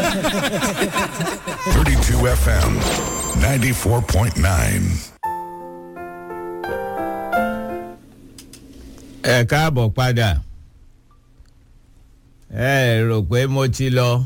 32 FM, 94.9. ẹ káàbọ̀ padà ẹ rò pé mo ti lọ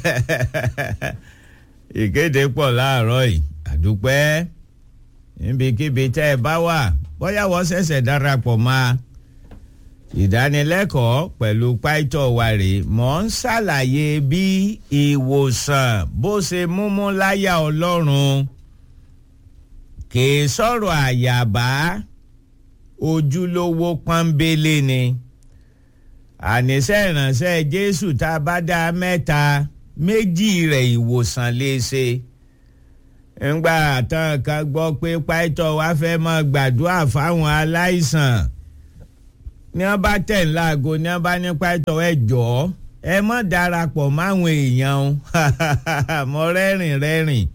ìkéde pọ̀ láàárọ̀ yìí àdúpẹ́ níbikíbi tẹ́ ẹ bá wà bóyá wọ́n ṣẹ̀ṣẹ̀ darapọ̀ mọ́ ìdánilẹ́kọ̀ọ́ pẹ̀lú pàìtọ́ wa rèé mò ń ṣàlàyé bí ìwòsàn bó ṣe múmú láyà ọlọ́run kì í sọ̀rọ̀ àyàbá ojúlówó pọ́nbélé ni àníṣe ìránṣẹ́ jésù tá a bá dá mẹ́ta méjì rẹ̀ ìwòsàn lè ṣe ńgbà tán kan gbọ́ pé pàìtọ́ wa fẹ́ máa gbàdúrà fáwọn aláìsàn ní wọ́n bá tẹ̀ ń láago ní wọ́n bá ní pàìtọ́ ẹ jọ̀ọ́ ẹ mọ́ darapọ̀ máwọn èèyàn o mọ́ rẹ́rìn rẹ́rìn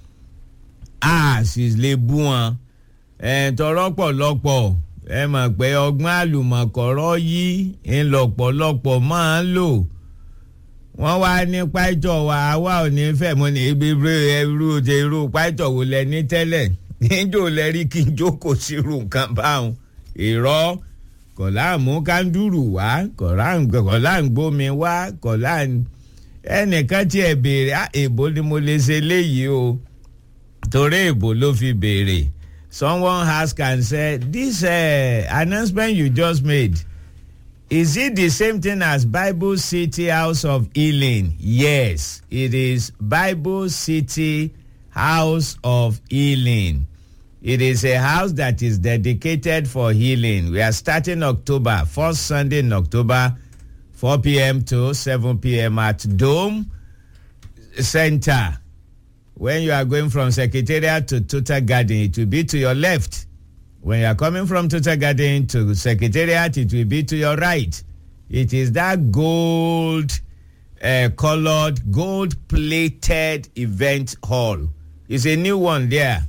a sì lè bú wọn ẹ̀ tọrọ pọ̀lọpọ̀ ẹ mọ̀ pé ọgbọ́n àlùmọ̀kọ́rọ́ yìí ńlọpọ̀lọpọ̀ máa ń lò wọ́n wá ní pàìtọ́ wa àwa ò ní fẹ́ mo ní ibi irú irú pàìtọ́ wo lẹ ní tẹ́lẹ̀ níjó lẹ rí kí n jókòó sí irú nǹkan báwọn irọ́ kọ̀lá mú kándúrù wá kọ̀lá ń gbómi wá kọ̀lá ẹnìkan tí ẹ béèrè èbó ni mo lè ṣe léyìí o torí èbó ló fi béèrè someone ask and say this uh, announcement you just made is it the same thing as bible city house of healing yes it is bible city house of healing it is a house that is dedicated for healing we are starting october first sunday in october 4 p.m to 7 p.m at dome center when you are going from secretariat to total garden it will be to your left when you are coming from total garden to secretariat it will be to your right it is that gold uh, colored gold plated event hall it's a new one there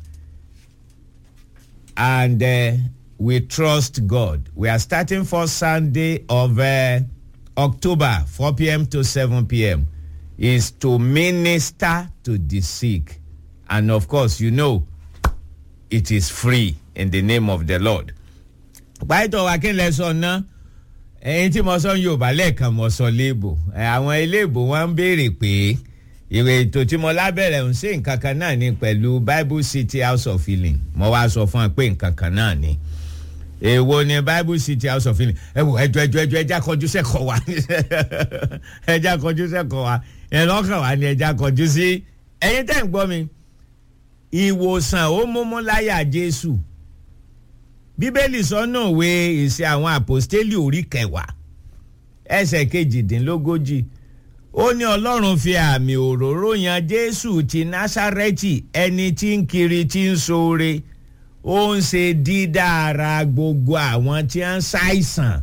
and uh, we trust god we are starting first sunday of uh, october 4 p.m to 7 p.m is to minister to the sick. And of course, you know, it is free in the name of the Lord. Pàtó wa kí n lẹ sọ ná ẹyin tí mo sọ Yorùbá lẹ́ẹ̀kan mo sọ léèbò àwọn iléèbò wọn ń béèrè pé ìwé ètò tí mo lábẹ́rẹ̀ ń ṣe nǹkan kan náà ni pẹ̀lú Bible City House of Healing mo wá sọ fún wa pé nǹkan kan náà ni èwo ni bible city house of healing ẹ wò ẹjọ ẹjọ ẹjọ ẹjá kọjú sẹkọ wa ẹjá kọjú sẹkọ wa ẹ lọkàn wa ni ẹjá kọjú sí ẹyin tẹ́ ń gbọ́ mi ìwòsàn ó múmú láyà jésù bíbélì sọ́nà òwe ìṣe àwọn àpòstélì orí kẹwàá ẹsẹ̀ kejìdínlógójì ó ní ọlọ́run fi àmì òróró yan jésù ti násárẹ́tì ẹni tí ń kiri tí ń ṣoore ó ń ṣe dídára gbogbo àwọn tí ń ṣàìsàn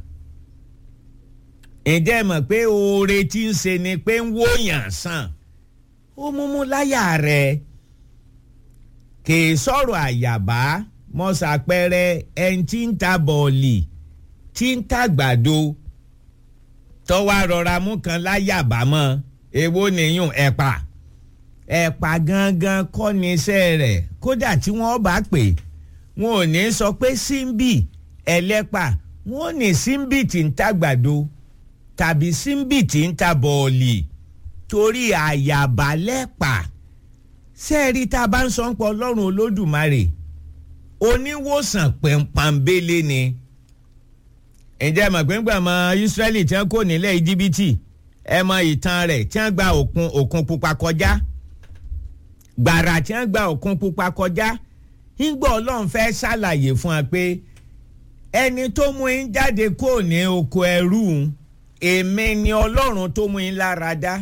ǹjẹ́ mọ̀ pé oore tí ń ṣe ni pé ń wòyàn sàn ó múmú láyà rẹ̀ kì í sọ̀rọ̀ àyàbá mọ́ ṣàpẹẹrẹ ẹni tí ń ta bọ̀ọ̀lì tí ń tàgbàdo tọ́wá rọra mú kan láyàbá mọ́ èwo nìyún ẹ̀pà ẹ̀pà gangan kọ́ ni iṣẹ́ rẹ̀ kódà tí wọ́n bá pè wọn ò ní sọ pé símbì ẹlẹ́pà wọn ò ní símbì tí ń tàgbàdo tàbí símbì tí ń ta bọ̀ọ̀lì torí àyàbálẹ́pà sẹ́ẹ̀rí tá a bá ń sọ ń pọ̀ ọlọ́run olódùmarè oníwòsàn pẹ̀mpàǹbélé ni ǹjẹ́ mọ̀ pé ń gbà mọ Ísírẹ́lì tí wọ́n kò nílẹ̀ íjíbítì ẹ mọ ìtàn rẹ̀ tí wọ́n gba òkun òkun pupa kọjá gbàrà tí wọ́n gba òkun pupa kọjá ńgbọ́ ọlọ́run fẹ́ ṣàlàyé fún wa pé ẹni tó mú yín jáde kó ní oko ẹrú èmi ni ọlọ́run tó mú yín lára dá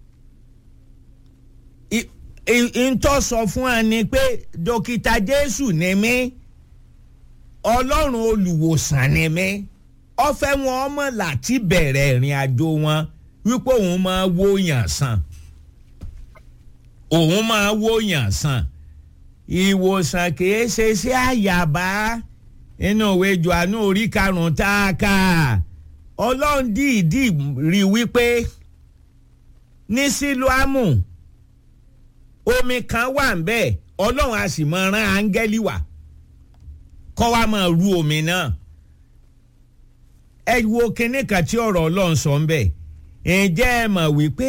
ntọ́ sọ fún wa ni pé dókítà jésù ni mí ọlọ́run olùwòsàn ni mí ọfẹ́ wọn ọmọ láti bẹ̀rẹ̀ ìrìn àjò wọn wípé òun máa wó yàn sàn òun máa wó yàn sàn ìwòsàn kìí ṣe sí àyàbá inú ìwé Jòhánù orí karùn-ún tá a kà ọlọ́run dìídì rí wípé ní sílùámù omi kan wà ń bẹ́ẹ̀ ọlọ́run a sì máa rán áńgẹ́lì wá kọ́ wa máa ru omi náà ẹ wo kinní kan tí ọ̀rọ̀ ọlọ́run sọ ń bẹ̀ ǹjẹ́ ẹ mọ̀ wípé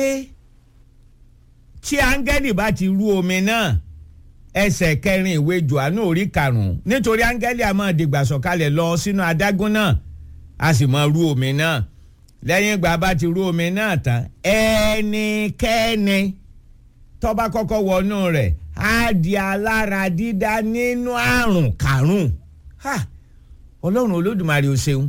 tí áńgẹ́lì bá ti ru omi náà ẹsẹ̀ kẹrin ìwé Jòhánù orí karùn-ún nítorí áńgẹ́lì a máa dìgbà sọ̀kalẹ̀ lọ sínú adágún náà a sì máa ru omi náà lẹ́yìn ìgbà bá ti ru omi náà tán ẹnikẹ́ni tó bá kọ́kọ́ wọnú rẹ̀ á di alára dídá nínú àrùn kàrùn ọlọ́run olódùmarè ó ṣeun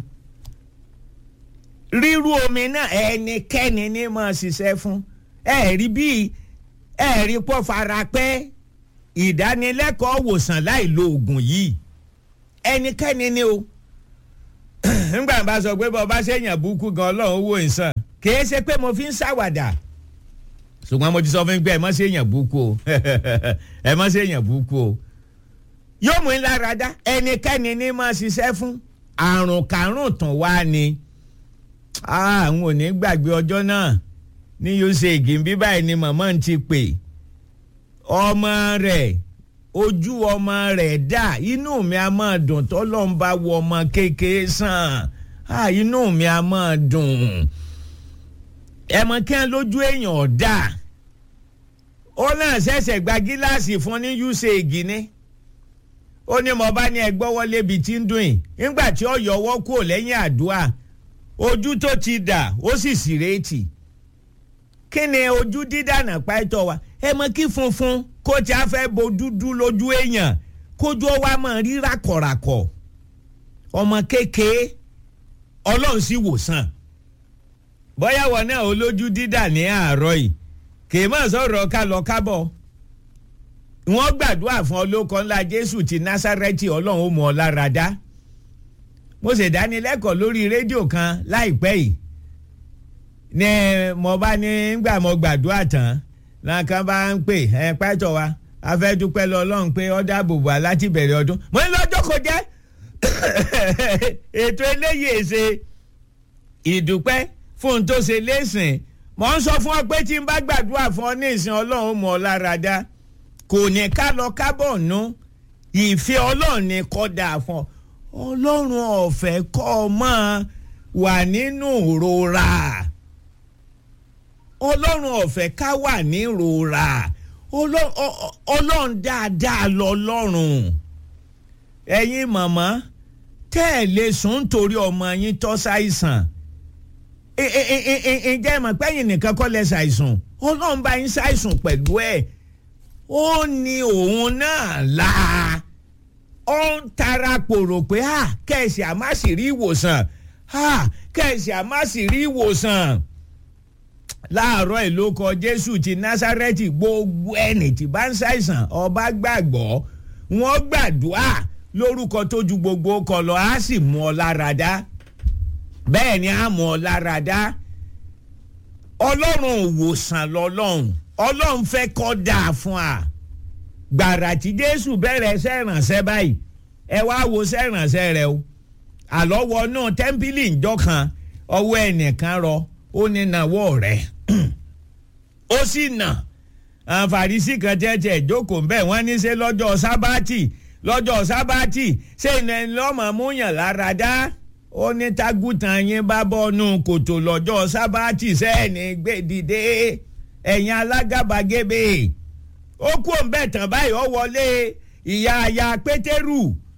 ríru omi náà ẹnikẹ́ni ní máa ṣiṣẹ́ fún ẹ̀rí bíi ẹ̀rí pọ̀ farapẹ́ ìdánilẹ́kọ̀ọ́ wòsàn láì lo oògùn yìí ẹnikẹ́ni ni o nígbà bá sọ pé bọ́ bá ṣèyàn búkú gan ọlọ́run owó ìsàn kìí ṣe pé mo fi ń ṣàwàdà ṣùgbọ́n mo ti sọ fún mi pé ẹ má ṣèyàn búkú o ẹ má ṣèyàn búkú o yóò mú lára dá ẹnikẹ́ni ní máa ṣiṣẹ́ fún àrùn kàrùn tán wá ni àwọn ò ní gbàgbé ọjọ́ náà ní usage bí báyìí ni màmá ń ti pè ọmọ rẹ̀ ojú ọmọ rẹ̀ dà inú mi a máa dùn tọ́lọ́ ń bá wọ ọmọ kékeré sàn inú mi a máa dùn ẹ̀mọ kí wọ́n lójú èèyàn dà ó náà ṣẹ̀ṣẹ̀ gba gíláàsì fún ní usage ni ó ní mo bá ní ẹgbọ́ wọlé ibi tí ń dùn yìí nígbà tí ó yọwọ́ kúrò lẹ́yìn àdúrà ojú tó ti dà ó sì sì rétí kí ni ojú dídànà pàtó wa ẹ mọ kí funfun kó tí a fẹ́ bo dúdú lójú èèyàn kójú ọwọ́ a máa rí rákọ̀rákọ̀ ọmọ kékeré ọlọ́run sì wòsàn bóyá wọn náà olójú dídà ní àárọ̀ yìí kì í mọ̀ sọ̀rọ̀ ká lọ kábọ̀ wọ́n gbàdúrà fún olóko ńlá jésù ti násárẹ́tì ọlọ́run ó mú ọ lára dá mo ṣèdánilẹ́kọ̀ọ́ lórí rédíò kan láìpẹ́ yìí ní mo bá ní gbà mo gbàdúrà tán làǹkan bá ń pè ẹ pẹ́tọ̀ wa a fẹ́ dúpẹ́ lọ ọlọ́run pé ó dáàbò bò wá láti bẹ̀rẹ̀ ọdún mo ní lọ́jọ́ kò jẹ́ ètò eléyìí ṣe ìdúpẹ́ fún un tó ṣe lẹ́sìn mo ń sọ fún ọ pé tí n bá gbàdúrà fún ọ ní ìsìn ọlọ́run mọ̀ ọ́ lára dá kò ní ká lọ kábọ̀ nú ìfẹ́ ọlọ́run ní kọ́ dáa fún ọ ọlọ́run ọ̀fẹ́ kọ́ ọ máa wà nínú ìrora ọlọ́run ọ̀fẹ́ ká wà ní ìrora ọlọ́run dáadáa lọ́lọ́run ẹ̀yin màmá tẹ́ ẹ̀ lè sùn nítorí ọmọ yín tó ṣàìsàn ǹjẹ́ ìmọ̀ pẹ́yìn nìkan kọ́ lẹ ṣàìsàn ọlọ́run bá yín ṣàìsàn pẹ̀lú ẹ̀ ó ní òun náà la ó ń tara pòrò pé kẹ̀sì àmásì rí ìwòsàn kẹ̀sì àmásì rí ìwòsàn láàárọ̀ ìlókọ jésù ti násárẹ́tì gbogbo ẹni tí bá ń ṣàìsàn ọba gbàgbọ́ wọ́n gbàdúrà lórúkọ tó ju gbogbo kọ lọ á sì mú ọ lára dá bẹ́ẹ̀ ni á mú ọ lára dá ọlọ́run òwòsàn lọ́lọ́run ọlọ́run fẹ́ kọ́ dáa fún wa gbàrà tí jésù bẹ̀rẹ̀ sẹ́rànṣẹ́ báyìí ẹ wá wo sẹ́rànṣẹ́ rẹ o àlọ́wọ́ náà tẹ́ḿpìlì ńjọ́ kan ọwọ́ ẹnìkan rọ ó ní nàwọ́ rẹ̀ ó sì nà àǹfààrísì kan tẹ́tẹ́ ìjókòó ń bẹ̀ wọ́n ní ṣe lọ́jọ́ sábàtì lọ́jọ́ sábàtì ṣé ìnáyẹn lọ́mọ múyàn lára dá ó ní tágùtàn yín bá bọ́nú kòtò lọ́jọ́ sábàtì sẹ́ẹ̀nì gbèdìde ẹ̀yìn alágàbàgebè ó kú òǹbẹ̀ tán báyìí ó wọlé ìyá aya pétérù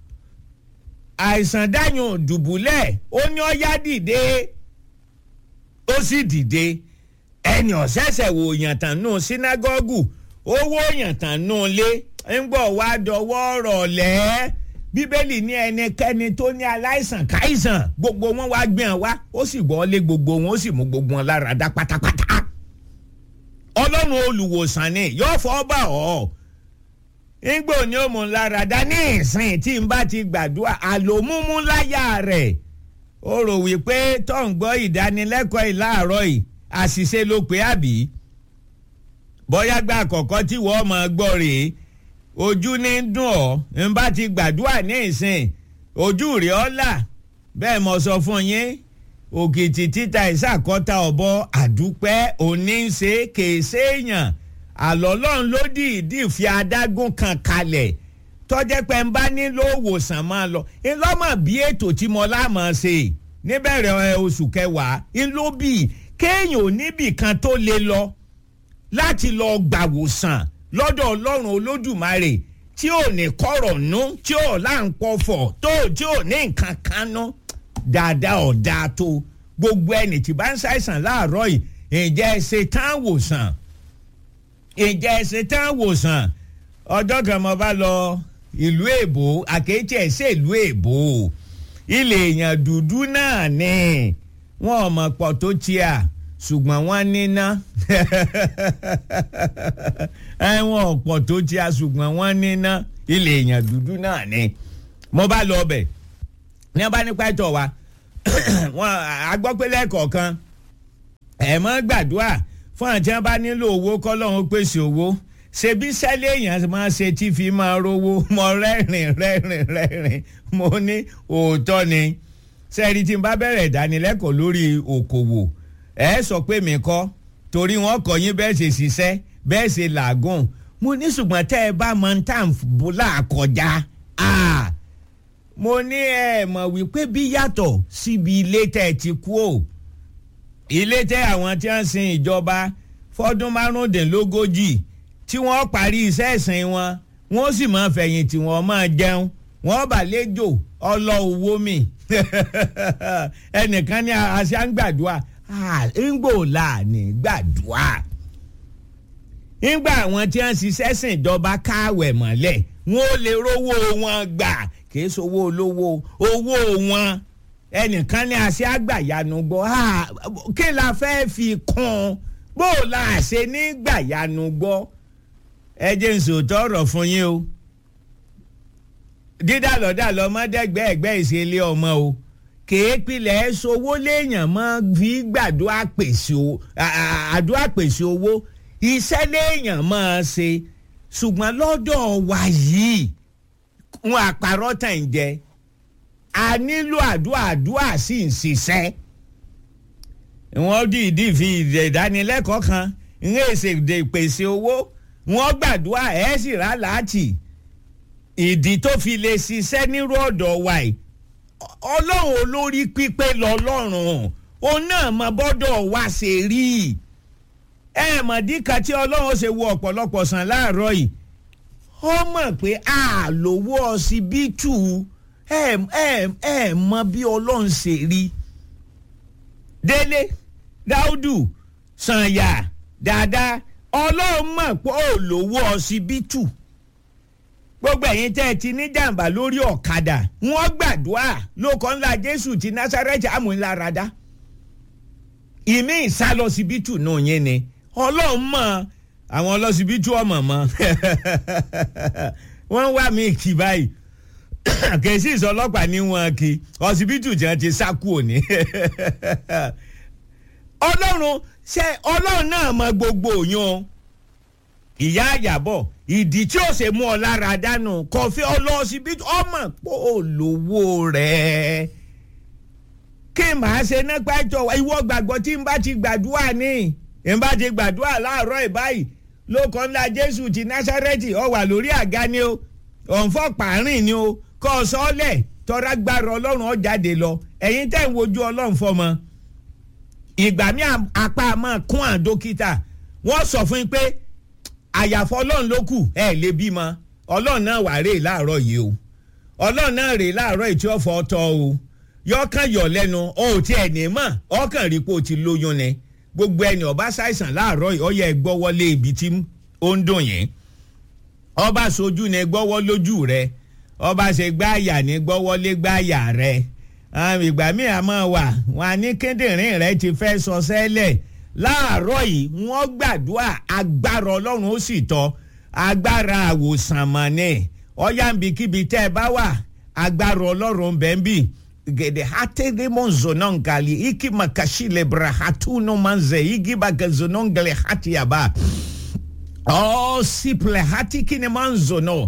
àìsàn dáyùn dùbúlẹ̀ ó ní ó yá dìde ó sì dìde ẹni ọ̀sẹ̀sẹ̀ wò yàntàn nù sínágọ́gù owó yàntàn nù lé ń gbọ́ wá dọwọ́ rọ̀lẹ́ bíbélì ní ẹnikẹ́ni tó ní aláìsàn káìsàn gbogbo wọn wá gbìyàn wá ó sì gbọ́ lé gbogbo wọn ó sì mú gbogbo wọn lára dá pátápátá ọlọ́run olùwòsàn ni yóò fọ́ bà ọ́ ńgbò ní ó mú lára dá ní ìsìn tí n bá ti gbàdúrà àlòmúmú láyà rẹ̀ ó rò wípé tó ń gbọ́ ìdánilẹ́kọ̀ọ́ ìláàárọ̀ yìí àṣìṣe ló pé àbí bóyá gba àkọ́kọ́ tí wọ́n máa gbọ́ rèé ojú ní dùn ọ́ n bá ti gbàdúrà ní ìsìn ojú rẹ̀ ọ́ là bẹ́ẹ̀ mo sọ fún yín òkìtì títa ìsàkọ́ta ọ̀bọ àdúpẹ́ oníṣe kèsè èèyàn àlọ́lọ́run ló dìídì fi adágún kan kalẹ̀ tọ́jẹ́ pé ń bá nílò òwòsàn máa lọ ńlọ́mọ̀ bí ètò tí mo lámọ̀ ṣe níbẹ̀rẹ̀ oṣù kẹwàá ńlọ́bì kéèyàn ò níbì kan tó lè lọ láti lọ gbàwòsàn lọ́dọ̀ ọlọ́run olódùmarè tí ò ní kọ̀rọ̀ nú tí ò láǹpọ̀fọ̀ tó tí ò ní nǹkan kan nú dáadáa ọ̀dà tó gbogbo ẹni tí bá ń ṣàìsàn láàárọ̀ yìí ǹjẹ́ ẹ ṣe tán wòsàn ǹjẹ́ ẹ ṣe tán wòsàn ọjọ́ kan mo bá lọ ìlú èbó àkéétí ẹ̀ ṣe ìlú èbó ilé èèyàn dúdú náà ni wọn ò mọ̀ pọ̀ tó tíà ṣùgbọ́n wọ́n níná ẹ̀wọ̀n ọ̀pọ̀ tó tíà ṣùgbọ́n wọ́n níná ilé èèyàn dúdú náà ni mo bá lọ ọbẹ̀ ní wọ́n bá nípa ẹ̀tọ́ wa wọn agbọ́pẹ́lẹ́ kọ̀ọ̀kan ẹ̀ mọ́ gbàdúrà fún àti wọn bá nílò owó kọ́lọ́hún pèsè owó ṣebí sẹ́lẹ̀ èèyàn máa ṣe tí fi máa rówó mọ rẹ́rìn rẹ́rìn rẹ́rìn mo ní òótọ́ ni sẹ́ẹ̀rì tí n bá bẹ̀rẹ̀ ìdánilẹ́kọ̀ọ́ lórí òkòwò ẹ sọ pé mi kọ́ torí wọn kọ́ yín bẹ́ẹ̀ ṣe ṣiṣẹ́ bẹ́ẹ̀ ṣe làágùn mo ní ṣùgbọ́n tẹ́ ẹ bá mọ tán bùlà kọjá mo ní ẹ mọ̀ wípé bí yàtọ̀ síbi ilé tẹ́ ẹ ti kú o ilé tẹ́ àwọn tí wọ́n sin ìjọba fọ́dún márùndínlógójì tí wọ́n parí iṣẹ́ ìsìn wọn wọ́n sì máa fẹ̀yìntì wọ́n máa jẹun wọ́n bà lẹ́jọ́ ọlọ́ owó mi ẹnìkan ní àṣà ń gbàdúrà ńgbò láàánú gbàdúrà ńgbà àwọn tí wọ́n ṣiṣẹ́ sìn ìjọba káwẹ̀ mọ́lẹ̀ wọ́n ó lè rówó wọn gbà kì í sowó olówó owó wọn ẹnìkan ní àṣẹ àgbàyanu gbọ́ kí la fẹ́ fi kún bó la ṣe ní gbàyanu gbọ́ ẹ jẹ́ n sòótọ́ ọ̀rọ̀ fún yín o dídàlọ́dàlọ́ mọ́dẹ́gbẹ́ ẹ̀gbẹ́ ìṣẹ̀lẹ̀ ọmọ o kéèpìlẹ̀ sowó léèyàn mọ́ fi gbàdúrà pèsè àdúrà pèsè owó iṣẹ́ léèyàn máa ṣe ṣùgbọ́n lọ́dọ̀ wa yìí wọn àpárọ̀ tàn jẹ́ a nílò àdúrà àdúrà sì ń ṣiṣẹ́ wọ́n dìídì fi ìdánilẹ́kọ̀ọ́ kan ń èsè pèsè owó wọ́n gbàdúrà ẹ̀ sì rà láti ìdí tó fi lè ṣiṣẹ́ nírú ọ̀dọ̀ wa yìí ọlọ́run olórí pípé lọ́lọ́run òun náà mọ bọ́dọ̀ wa ṣe rí ẹ mọ̀ díkà tí ọlọ́run ṣe wo ọ̀pọ̀lọpọ̀ sàn láàárọ̀ yìí ó mọ̀ pé a lówó ọsibítù ẹ ẹ ẹ mọ bí ọlọ́run ṣe rí délé dáúdù sànyà dáadáa ọlọ́run mọ̀ pé ó lówó ọsibítù gbogbo ẹ̀yin tẹ́ ẹ ti ní jàǹbá lórí ọ̀kadà wọ́n gbàdúrà lóko ńlá jésù ti násàrẹ́tì àmúláradá ìmí ìsálọsibítù náà yẹn ni ọlọ́run mọ̀ àwọn ọlọ́sibítù ọmọ mọ́ wọ́n wá mi kì báyìí kèsì ìsọlọ́pàá ní wọn kì ọsibítù tí wọ́n ti sá kú òní ọlọ́run ṣe ọlọ́run náà mọ gbogbo yun ìyá àyàbọ̀ ìdí tí ó ṣe mú ọ lára dànù kọfí ọlọ́sibítù ọmọ pò lówó rẹ̀ kí n máa ṣe nípa ẹjọ́ ìwọ gbàgbọ́ tí n bá ti gbàdúrà ní n bá ti gbàdúrà láàárọ̀ ìbáyìí lóko ńlá jésù ti násárẹ́tì ọ wà lórí àga ni o òǹfọ̀ pààrin ni o kọ́ ọ sọ́ọ́lẹ̀ tọ́ra gbára ọlọ́run ọ jáde lọ ẹ̀yin tẹ́ ń wojú ọlọ́run fọmọ ìgbà mi apá máa kún à dókítà wọ́n sọ fún yín pé àyàfọ́ ọlọ́run ló kù ẹ̀ lè bímọ ọlọ́run náà wà rèé láàárọ̀ yìí o ọlọ́run náà rèé láàárọ̀ yìí tí ó fọ́ tọ́ o yọkàn yọ lẹ́nu ọ ò tiẹ̀ ní mọ̀ ọkàn rí pé o ti lóyún ni gbogbo ẹni ọba ṣàìsàn láàárọ̀ yìí ó yẹ gbọ́wọ́lé ibi tí ó ń dùn yín ọba sojú ni gbọ́wọ́ lójú rẹ ọba ṣe gbáàyà ní gbọ́wọ́lé gbáàyà rẹ ìgbà míì àmọ́ wà wọn ní kíndìnrín rẹ ti fẹ́ sọ sẹ́lẹ̀ láàárọ̀ yìí wọ́n gbàdúrà agbára ọlọ́run ó sì tọ́ agbára àwòsàn mọ̀ ni ọ̀yàmbíkíbi tẹ́ ẹ bá wà agbára ọlọ́run bẹ́ẹ̀ bì gede hatede monzonongali iki makashile brahatuno manze igi bagazonongale hati yaba oh siple hati kine manzono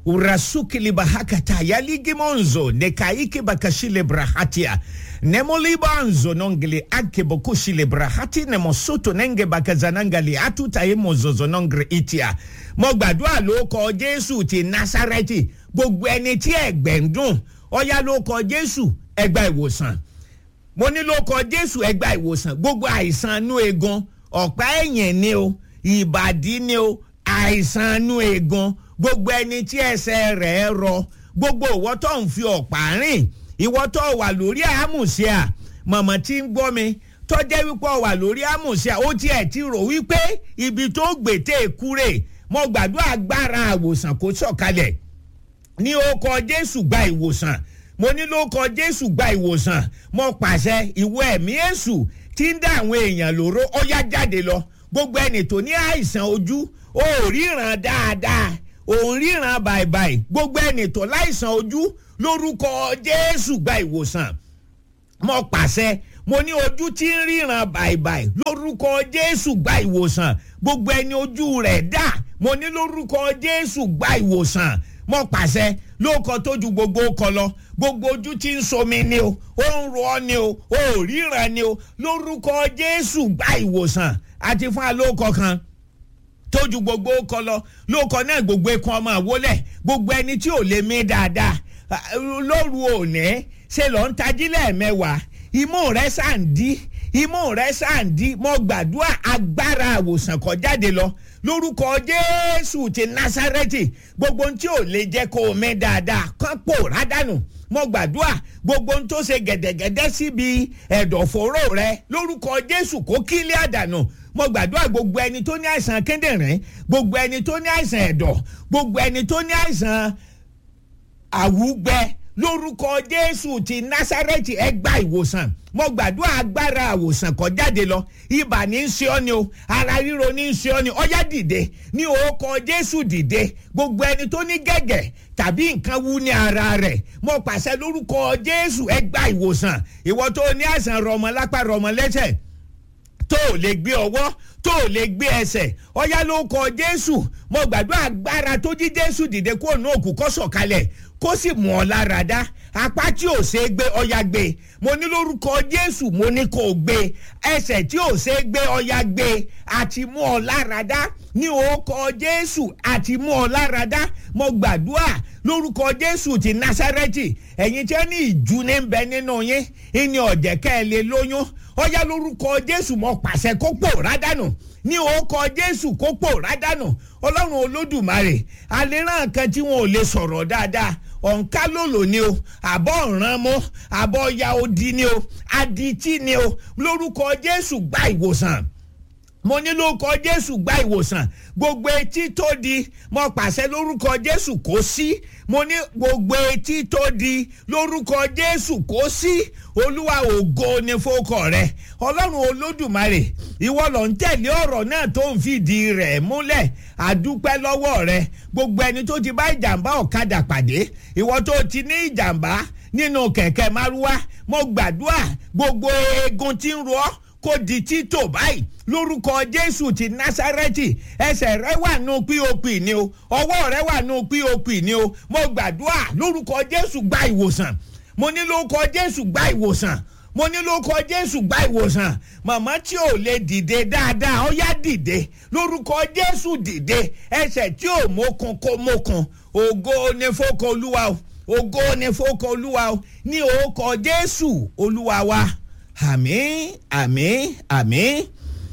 urasukili bahakata yaligimonzo nekaiki bakashile brahatia nemolibanzo nongili ake bokushile brahati nemosoto nenge bakazanangali atutaye mozozo nongre itia mo gbàdúrà ló kọ jésù ti násárẹ́tì gbogbo ẹni tí ẹ̀gbẹ́ ń dùn ọ̀yá ló kọ jésù ẹgbà ìwòsàn mo ní ló kọ jésù ẹgbà ìwòsàn gbogbo àìsàn inú eegun ọ̀pá ẹ̀yìn ni o ìbàdí ni o àìsàn inú eegun gbogbo ẹni tí ẹsẹ̀ rẹ̀ rọ gbogbo ìwọ tó ń fi ọ̀pá rìn ìwọ tó wà lórí àmùsíà mọ̀mọ́ tí ń gbọ́ mi tọ́jẹ́ wípé ọ wà lórí àmùsíà ó tiẹ̀ ti rò wípé ibi tó gbètè kúrè mo gbàdúrà agbára àwòsàn kó sọ̀kalẹ̀ ní orúkọ jésù gba ìwòsàn mo ní lórúkọ jésù gba ìwòsàn mo pàṣẹ ìwọ ẹ̀mí èṣù tí ń dá àwọn èèyàn lóró ó yá jáde lọ gbogbo ẹni tó ní àìsàn ojú ó ríran dáadáa òun ríran bàìbàì gbogbo ẹni tó láìsàn ojú lórúkọ jésù gba ìwòsàn mo pàṣẹ mo ní ojú tí ń ríran bàìbàì lórúkọ jésù gba ìwòsàn gbogbo ẹni ojú rẹ̀ dà mo ní lórúkọ jésù gba ìwòsàn mo pàṣẹ lóòkọ tó ju gbogbo kọ lọ gbogbo ojú tí ń somi ni o ó ń ro ọ ni o ó ríran ni o lórúkọ jésù gba ìwòsàn àti fún alóòkọ kan tójú gbogbo kọ lọ lóòkọ náà gbogbo ikun ọmọ àwọlẹ gbogbo ẹni tí ò lè mí dáadáa lóru òní ṣe lọ ń tají lẹ́ẹ̀mẹ́wàá imú rẹ̀ sàǹdí imú rẹ̀ sàǹdí mo gbàdúrà agbára àwòsàn kọ jáde lọ lórúkọ jésù ti násárẹ́tì gbogbo ohun tí ò lè jẹ́ kó o mí dáadáa kán pòórá dànù mo gbàdúrà gbogbo ohun tó ṣe gẹ̀dẹ̀gẹ̀dẹ̀ síbi ẹ̀dọ̀fóró rẹ lórúkọ jésù kó kílẹ̀ àdànù mo gbàdúrà gbogbo ẹni tó ní àìsàn kíndìnrín gbogbo ẹni tó ní àìsàn ẹ̀dọ̀ gbogbo ẹni tó ní àìsàn àwùgbẹ lórúkọ jésù ti násárẹ́tì ẹ gba ìwòsàn mo gbàdúrà agbára àwòsàn kọ jáde lọ ibà ní í ṣe ọ́ ni o ara ríro ní í ṣe ọ́ ni ọyá dìde ní orúkọ jésù dìde gbogbo ẹni tó ní gẹ̀gẹ̀ tàbí nǹkan wú ní ara rẹ̀ mo pàṣẹ lórúkọ jésù ẹ gba ìwòsàn ìwọ tó ní àìsàn rọmọ lápá rọmọ lẹ́sẹ̀ tó ò lè gbé ọwọ́ tó ò lè gbé ẹsẹ̀ ọyá ló kọ jésù mo gbàdúrà agbára tó jí jésù dìde kó nù òkú kó sọ̀kalẹ̀ kó sì mú ọ lára dá apá tí ò ṣe é gbé ọya gbé mo ní lórúkọ jésù mo ní kó o gbé ẹsẹ̀ tí ò ṣe é gbé ọya gbé àti mú ọ lára dá ní orúkọ jésù àti mú ọ lára dá mo gbàdúrà lórúkọ jésù ti násárẹ́tì ẹ̀yin tí wọ́n ní ìjú ní bẹ nínú yín ìní ọ̀jẹ̀ kẹ́ ẹ lè lóyún ọyá lórúkọ jésù mo pàṣẹ kó pòórá dànù ní orúkọ jésù kó pòórá dànù ọlọ́run olódùmarè àléràn kan tí wọn ò lè sọ̀rọ̀ dáadáa ọ̀nká lòlò ni o àbọ̀ ọ̀ràn mọ́ àbọ̀ ya odi ni o adití ni o lórúkọ jésù gba ìwòsàn mo ní lórúkọ jésù gba ìwòsàn gbogbo etí tó di mo pàṣẹ lórúkọ jésù kó sí mo ní gbogbo etí tó di lórúkọ jésù kó sí olúwa ògo ni fókọ rẹ ọlọ́run olódùmarè ìwọ ló ń tẹ̀lé ọ̀rọ̀ náà tó ń fìdí rẹ̀ múlẹ̀ àdúpẹ́ lọ́wọ́ rẹ gbogbo ẹni tó ti bá ìjàmbá ọ̀kadà pàdé ìwọ tó ti ní ìjàmbá nínú kẹ̀kẹ́ márúwá mo gbàdúrà gbogbo eegun tí ń ro ọ́ kó di títò báyìí lórúkọ jésù ti násárẹ́tì ẹsẹ̀ rẹ wà nù pop ni o ọwọ́ rẹ wà nù pop ni o mo gbàdúrà lórúkọ jésù gba ìwòsàn mo ní lórúkọ jésù gba ìwòsàn mo ní lórúkọ jésù gba ìwòsàn màmá tí ò lè dìde dáadáa ó yá dìde lórúkọ jésù dìde ẹsẹ̀ tí ò mókun kó mókun ògo ni fókò olúwa o ògo ni fókò olúwa o ní orúkọ jésù olúwa wa àmì àmì àmì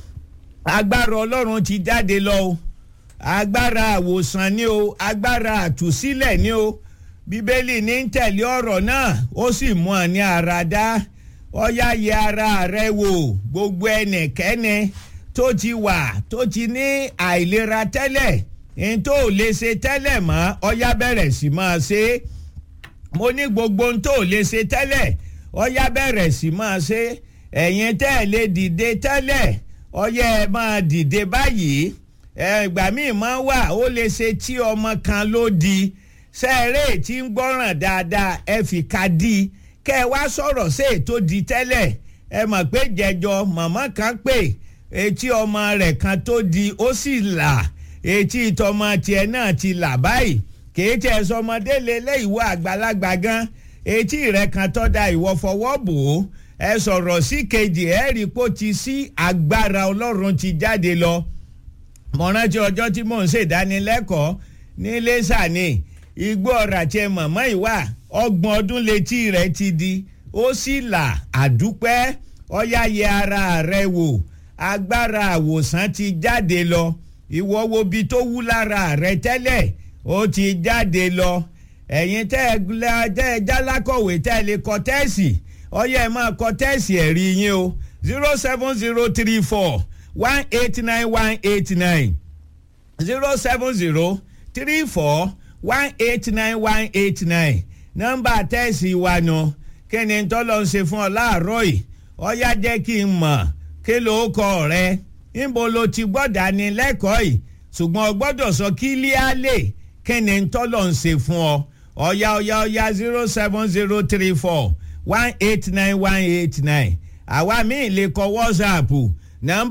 agbára ọlọ́run ti jáde lọ o agbára àwòsàn ni o agbára àtúsílẹ̀ ni o bíbélì ní ń tẹ̀lé ọ̀rọ̀ náà ó sì mú ọ ní ara dá ọyá yẹ ara rẹ wò gbogbo ẹnìkẹ́ni tó ti wà tó ti ní àìlera tẹ́lẹ̀ ní tó lè ṣe tẹ́lẹ̀ mọ́ ọyá bẹ̀rẹ̀ sí máa ṣe mo ní gbogbo ohun tó lè ṣe tẹ́lẹ̀ ọyá bẹ̀rẹ̀ sí máa ṣe ẹ̀yin tẹ́ ẹ̀ lè dìde tẹ́lẹ̀ ọyá ẹ máa dìde báyìí ẹgbà míì máa wà ó lè ṣe tí ọmọ kan ló di sẹ́ẹ̀rẹ́ tí ń gbọ́ràn dáadáa ẹ fi ka di kẹ́ ẹ wá sọ̀rọ̀ sí ètò di tẹ́lẹ̀ ẹ mọ̀ pé jẹjọ màmá kan pè etí ọmọ rẹ̀ kan tó di ó sì là etí ìtọ́mọ tiẹ̀ náà ti là báyìí kìí tiẹ̀ sọmọdé lélẹ̀ ìwọ àgbàlagbà gan etí rẹ̀ kan tọ́ da ìwọ fọwọ́ bò ó ẹ sọ̀rọ̀ sí kejì ẹ rí i pé ó ti sí agbára ọlọ́run ti jáde lọ mo rántí ọjọ́ tí mò ń ṣèdánilẹ́kọ̀ọ́ ní lẹ́sà ni igbó ọ̀rà tiẹ̀ mọ̀mọ́ ìwà ọgbọ̀n ọdún létí rẹ̀ ti di ó sì là àdúpẹ́ ọ̀yá yẹ ara rẹ̀ wò agbára àwòsàn ti jáde lọ ìwọ wo bi tó wú lára rẹ̀ tẹ́lẹ̀ ó ti jáde lọ ẹ̀yin tẹ́ ẹ jálákọ̀wé tẹ́ ẹ lè kọ tẹ́ẹ̀sì ọ̀yá ẹ máa kọ tẹ́ẹ̀sì ẹ̀rí yín o zero seven zero three four one eight nine one eight nine zero seven zero three four one eight nine one eight nine nọ́mbà tẹ́ẹ̀sì wa nù kí ni tọ́lọ́ ń ṣe fún ọ láàárọ̀ yìí ọ̀yá jẹ́ kí n mọ̀ kí ló kọ rẹ níbo ló ti gbọ́dọ̀ ní lẹ́kọ̀ọ́ yìí ṣùgbọ́n o gbọ́dọ̀ sọ kí líálè kí ni tọ́lọ̀ ń ṣe fún ọ ọ̀yá ọ̀yá ọ̀yá zero seven zero three four one eight nine one eight nine àwa míì lè kọ wọ́sàpù nọ́mbà.